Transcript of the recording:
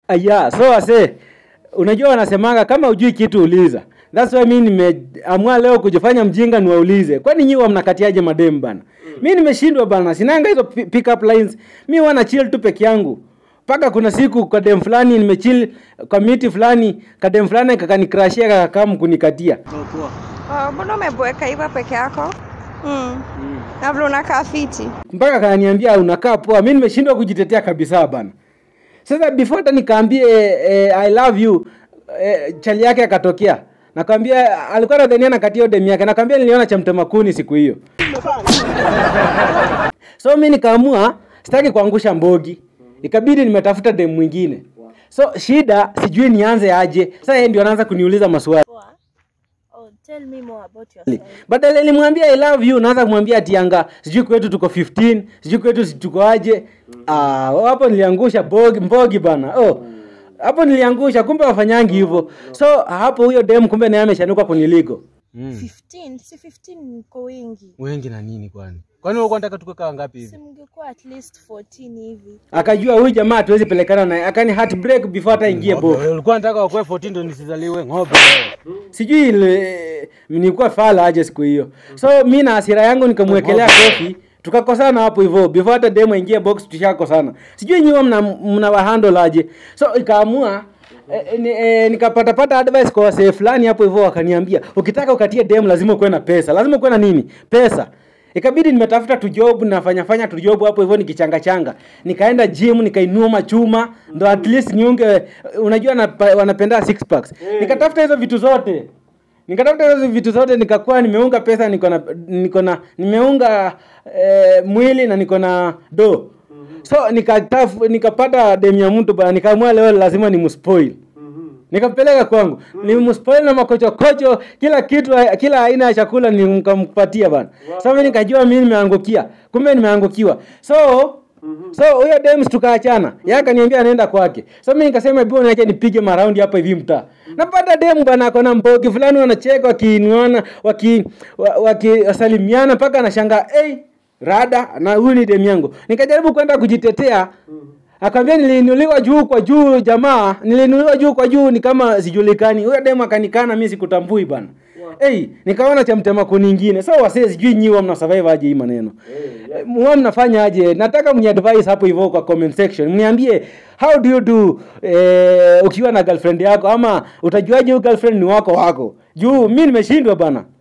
aya so wase unajua wanasemanga kama ujui kitu uliza thats why mi nimeamua leo kujifanya mjinga niwaulize kwani nyiwa mnakatiaje madem bana mi nimeshindwa bana sinanga hizo pi- pick up lines mi huwa na chill tu peke yangu mpaka kuna siku kwa dem fulani nimechill kwa miti fulani kadem fulani kakanikrashia kakakam kunikatia Oh, mbona umeboeka hivyo peke yako? Mm. Na vile unakaa fiti. mpaka kananiambia unakaa poa mi nimeshindwa kujitetea kabisa bana sasa before hata nikaambie eh, i love you eh, chali yake akatokea nakwambia alikuwa nadhania nakatia demu yake nakwambia niliona cha mtemakuni siku hiyo so mi nikaamua sitaki kuangusha mbogi ikabidi nimetafuta demu mwingine so shida sijui nianze aje sasa yeye ndio anaanza kuniuliza maswali Oh, tell me more about yourself. badala nilimwambia i love you naanza kumwambia ati anga sijui kwetu tuko 15 sijui kwetu si tuko aje ah oh, hapo niliangusha bogi, mbogi bana oh hapo niliangusha kumbe wafanyangi hivyo so hapo huyo dem kumbe naye ameshanuka kuniliko 15 si 15 mko wengi wengi na nini kwani kwani ulikuwa unataka tuko kaa ngapi si mngekuwa at least 14 hivi akajua huyu jamaa hatuwezi pelekana naye akani heartbreak before hata ingie bo ulikuwa unataka wakuwe 14 ndo nisizaliwe ng'ombe sijui ile nilikuwa fala aje siku hiyo so mi na hasira yangu nikamwekelea kofi tukakosana hapo hivyo before hata demo ingie box tushakosana sijui nyiwa mna, mna wahandle aje so ikaamua eh, ni, eh, nikapatapata advice kwa wasee fulani hapo hivyo wakaniambia ukitaka ukatie dem lazima ukuwe na pesa lazima ukuwe na nini pesa ikabidi nimetafuta tujob nafanya fanya tujob hapo hivyo nikichangachanga nikaenda gym nikainua machuma ndo at least niunge unajua napa- wanapenda six packs nikatafuta hizo vitu zote nikatafuta hizo vitu zote nikakuwa nimeunga pesa niko na niko na nimeunga eh, mwili na niko na do so nikatafu, nikapata demu ya mtu bana nikaamua leo lazima nimspoil nikampeleka kwangu nilimspoil na makochokocho kila kitu kila aina ya chakula nikampatia bana so mimi nikajua mimi nimeangukia kumbe nimeangukiwa so so huyo dems tukaachana yeye akaniambia anaenda kwake so mimi nikasema hebu niache nipige maraundi hapa hivi mtaa napata demu bana akona mbogi fulani wanacheka wakiinuana waki wa- wakisalimiana mpaka anashangaa hey, rada na huyu ni demu yangu nikajaribu kwenda kujitetea akamwambia niliinuliwa juu kwa juu jamaa niliinuliwa juu kwa juu ni kama sijulikani huyo demu akanikana mimi sikutambui bana hey, nikaona cha mtema kuningine so wasee sijui nyiwa mna survive aje hii maneno hey, mwa mnafanya aje nataka mni advice hapo hivyo kwa comment section mniambie how do you do eh, ukiwa na girlfriend yako ama utajuaje huyu girlfriend ni wako wako juu mi nimeshindwa bana